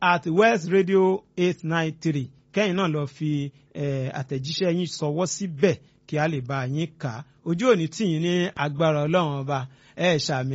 at west radio eight nine three kẹ́yìn náà lọ fi eh, àtẹ̀jíṣẹ́ yín sọwọ́ síbẹ̀ kí a lè bá yín kà á ojú òní tì yín ní agbára ọlọ́run ọba ẹ ṣàmì.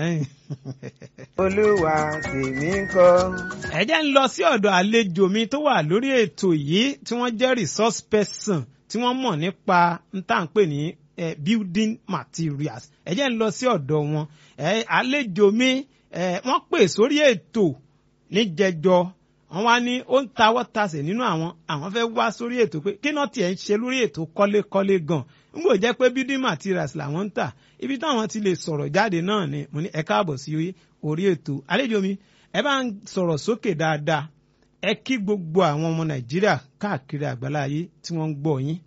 olúwa tèmi ń kọ́. ẹ jẹ́ ń lọ sí ọ̀dọ̀ àlejò mi tó wà lórí ètò yìí tí wọ́n jẹ́ resource person tí wọ́n mọ̀ nípa n tá à ń pè ní eh, building materials ẹ jẹ́ ń lọ sí ọ̀dọ̀ wọn eh, àlejò mi eh, wọ́n pè sórí ètò níjẹjọ wọ́n wá ní ó ń tawọ́ tasẹ̀ nínú àwọn àwọn fẹ́ wá sórí ètò pé kí náà tiẹ̀ ń ṣe lórí ètò kọ́lékọ́lé gan n kò jẹ́ pé building materials làwọn ń tà ibi táwọn ti lè sọ̀rọ̀ jáde náà ni mo ní ẹ káàbọ̀ sí orí ètò àlejò mi ẹ bá ń sọ̀rọ̀ sókè dáadáa ẹ kí gbogbo àwọn ọmọ nàìjíríà káàkiri àgbáláyé tí wọ́n ń gbọ́ yín.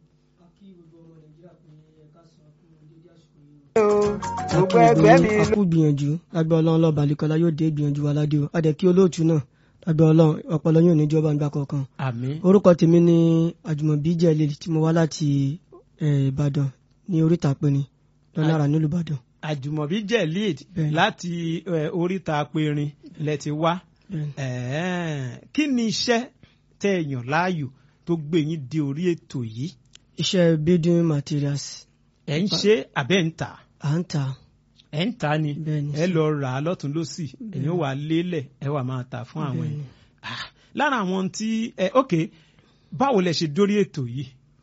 gbogbo ẹgbẹ́ mi a kú gbìyànjú lágbẹ́ ọlọ́run lọ́ba àlekọ́lá yóò dé gbìyànjú wa ládé o adẹ kí olóòtú náà lágbẹ́ ọlọ́run ọpọlọ yóò níjọba nígbà kọ̀ọ̀kan. àmín. orúkọ tèmi ni àjùmọ̀bí jẹ́lẹ̀ tí mo wá láti ìbàdàn ní oríta pinni lọ́nà àrà nílùú ìbàdàn. àjùmọ̀bí jẹ́ lead Bẹ́ẹ̀ni. láti eh, oríta apẹ̀rin lẹ ti wá Bẹ́ẹ̀ni. Ẹ̀ẹ́, kí ni iṣẹ́ tẹ́ ẹ yàn láàyò tó gbé yín dé orí ètò yìí iṣẹ́ building materials ẹ̀ ń ṣe àbẹ́ ń tà à ń tà ẹ̀ ń tà ni Bẹ́ẹ̀ni. ẹ lọ rà á lọ́tún lọ́sì ẹ̀yin ó wà lélẹ̀ ẹ wà máa tà fún àwọn Bẹ́ẹ̀ni. ẹ̀ Ah, lára àwọn tí ẹ ok báwo lẹ ṣe dórí ètò yìí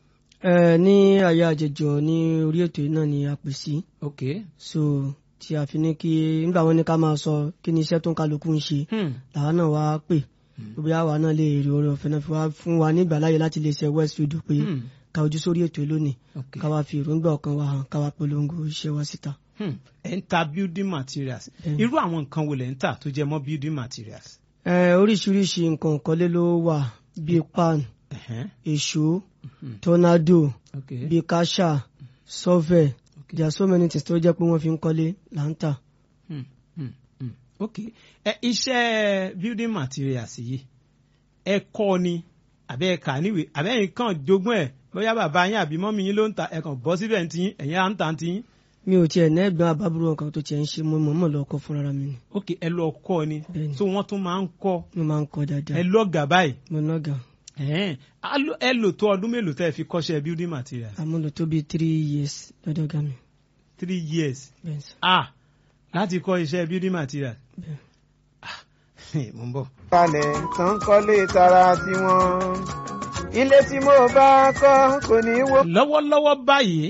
ẹ ní ayé àjẹjọ ní orí ètò yìí náà ni a pè sí ok so tí a fi ní kí nígbà wọn ní ká máa sọ kí ni iṣẹ́ tó ń kálukú ń ṣe hmm. làwa náà wá pè bí àwa náà lè rí oore ọ̀fẹ́ náà fi wá fún wa nígbà láyè láti lè ṣe westfield pé Hmm. ká ojú sórí ètò yìí lónìí ok ká wá fi èròǹgbà ọkàn wa hàn ká wá polongo iṣẹ́ wa síta. Hmm. ẹ̀ ń ta building materials Bẹ́ẹ̀ni. irú àwọn nǹkan wo lẹ̀ ń tà tó jẹ mọ́ building materials. ẹ oríṣiríṣi nǹkan ìkọ́lé ló wà bíi pan Ẹ̀hẹ́n. èṣó Hmm. tornado ok bíi kasha shovel ok there are so many things tó jẹ́ pé wọ́n fi ń kọ́lé là ń tà. Hmm, hmm, hmm. ok ẹ iṣẹ́ building materials yìí ẹ kọ́ ni àbẹ́ ẹ kà níwèé àbẹ́ ẹ̀yin kàn jogún ẹ̀ bóyá bàbá yín àbí mọ́mí yín ló ń ta ẹ̀ kàn bọ́ síbẹ̀ ń tiyín ẹ̀yin à ń tà ń tiyín mi ò tiẹ̀ nẹ́gbọ́n àbábúrò nǹkan tó tiẹ̀ ń ṣe mo mọ̀ọ́mọ̀ lọ kọ́ fúnra mi ni ok ẹ lọ kọ́ ni Bẹ́ẹ̀ni. so wọ́n tún máa ń kọ́ mo máa ń kọ́ ẹ dáadáa lọ́gà báyìí mo nọ́gà Ẹ̀hẹ́n. Á lò- ẹ lò tó ọdún mélòó tẹ́ ẹ fi kọ́ṣẹ́ building materials àmúlò tó bíi three years lọ́dọ̀ ga mi three years bẹ́ẹ̀ sọ ah láti kọ́ iṣẹ́ building materials bẹ́ẹ̀. ah mo ń bọ̀. kalẹ̀ tán kọ́lé tara tiwọn. ilé tí mo bá kọ́ kò ní wó. lọ́wọ́lọ́wọ́ báyìí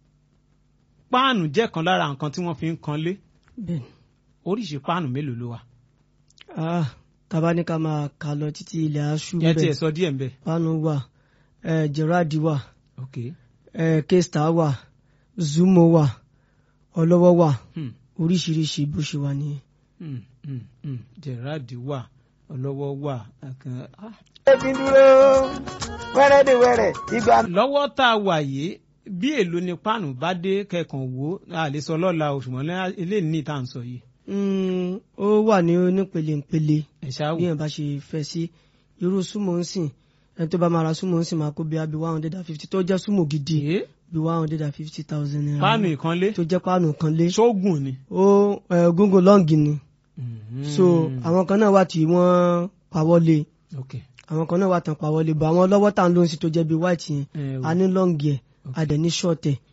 páànù jẹ́ kan lára nǹkan tí wọ́n fi ń kanlé bẹ́ẹ̀ oríṣi páànù mélòó ló wà. ah tàbá ní ká máa kà lọ títí ilẹ̀ aṣú ẹ tiẹ̀ bẹ́ẹ̀ sọ díẹ̀ ń bẹ̀. panu wà eh, gerard wà ok eh, k-star wà zumo wà ọlọ́wọ́ wà hmm, oríṣiríṣi bó ṣe wà nìyẹn. hmm, hmm, hmm. gerard wà ọlọ́wọ́ wà. àkàn- ah. ṣé fi dúró wẹ́rẹ́dẹ̀wẹ́rẹ́ ìgbà lọ́wọ́ tá a wà yìí bí èlò ni páànù bá dé kẹkàn wò á lè sọ lọ́la oṣù mọ́lẹ́ eléyìí ní ìta ń sọ yìí. Mm, ó wà ní onípele-ńpele ẹ ṣáà bí wò. èèyàn bá ṣe fẹ́ sí irú súnmọ́ ń sìn ẹni tó bá máa ra súnmọ́ ń sìn máa kó bí i one hundred and fifty tó jẹ́ súnmọ́ gidi Èé, bí one hundred and fifty thousand naira páànù ìkanlé tó jẹ́ páànù kan lé ṣóògùn ni. ó eh, góńgó lọ́ǹgì ni Mhm. so àwọn kan náà wà tí wọ́n pawọ́lé ok àwọn kan náà wà tán pawọ́lé bọ̀ àwọn lọ́wọ́ tá à ń lò sí tó jẹ́ bí white yẹn ẹ wò. a ní lọ́ǹgì ẹ̀ a dẹ̀ ní short ẹ̀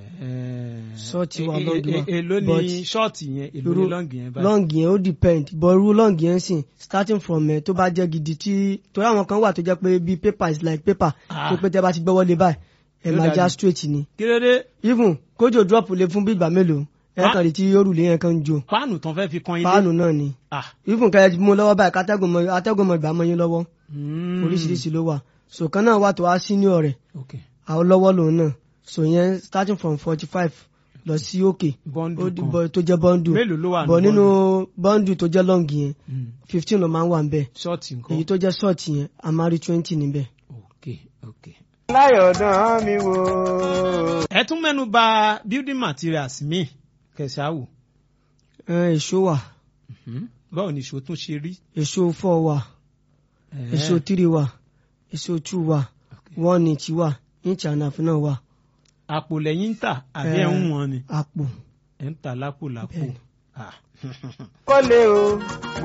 ṣọ́ọ̀tì Ṣọ́ọ̀tì wà lọ́ọ̀gì wà. èló ni But ṣọ́ọ̀tì yẹn èló ni irú lọ́ọ̀gì yẹn báyìí. lọ́ǹgì yẹn ó depend but irú lọ́ǹgì yẹn sìn starting from ẹ̀ tó bá jẹ́ gidi tí torí àwọn kan wà tó jẹ́ pé bí paper is like paper Ah. tó pé tẹ́ bá ti gbọ́wọ́ lé báyìí ẹ̀ Yóò máa já dàbí. straight ni kí ló dé even kójò drop lé fún bí ìgbà mélòó ẹ̀ Ah. kàn rí tí òrùlé yẹn kan ń jó páànù tán fẹ́ fi kan ilé. páànù náà ni Ah. even kẹ́ ẹ mú lọ́wọ́ báyìí kátẹ́gùn mọ atẹ́gùn mọ ìgbà mọ yín lọ́wọ́ Mm. oríṣiríṣi ló wà so kan náà wà tó wá senior rẹ̀ ok àwọn lọ́wọ́ lòun náà so yẹn starting from forty five lọ sí òkè bọ́ńdù ó di- kan bọ- tó jẹ́ bọ́ńdù mélòó ló wà bọ̀ ní nínú bọ́ńdù tó jẹ́ lọ́ǹgì yẹn Mm. fifteen ló máa ń wà ń bẹ̀ ṣọ́ọ̀tì nǹkan. èyí tó jẹ́ ṣọ́ọ̀tì yẹn a máa rí twenty níbẹ̀. ok ok. láyọ̀dán mi wò. ẹ tún mẹ́nu bà building materials mi kẹsàáwò. Ẹ, èso wà Mhm. báwo ni ìṣó tún ṣe rí. èso four wà Ẹ̀ẹ́. èso three wà èso two wà Ok. one inch wà inch and a half náà wà àpò lẹ́yìn ń tà àbí ẹ̀ ń wọ̀n ni àpò ẹ̀ ń tà lápò lápò. Bẹ́ẹ̀ni. Ah. kọ́lé o